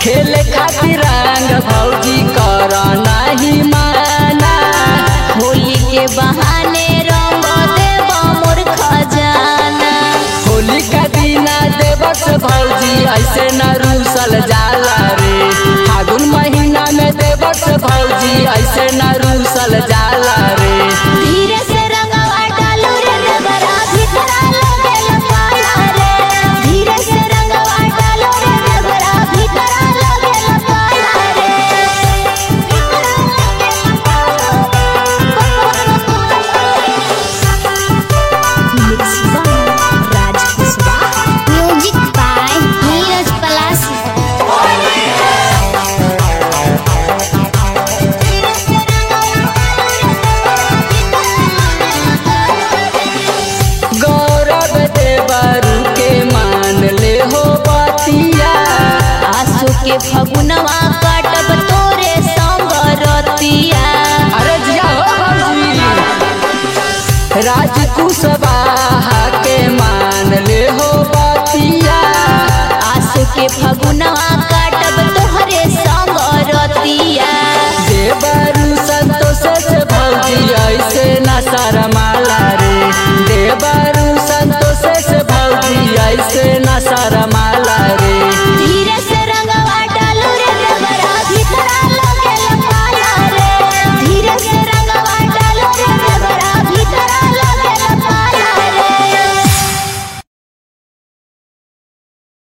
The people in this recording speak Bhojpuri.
खेले खातिर रंग भौजी कर नहीं माना होली के बहाने रंग देव मोर खजाना होली का दीना देवस भौजी ऐसे न रूसल जाला रे फागुन महीना में देवस भौजी ऐसे न रूसल जाला रे धीरे से रंगवा डालू रे देवरा भीतरा लगेला पाला रे धीरे से रंगवा डालू रे देवरा भीतरा लगेला पाला रे म्यूजिक बाय नीरज पलासी गौरव देवरू के मान ले हो बतिया आसो के फगुना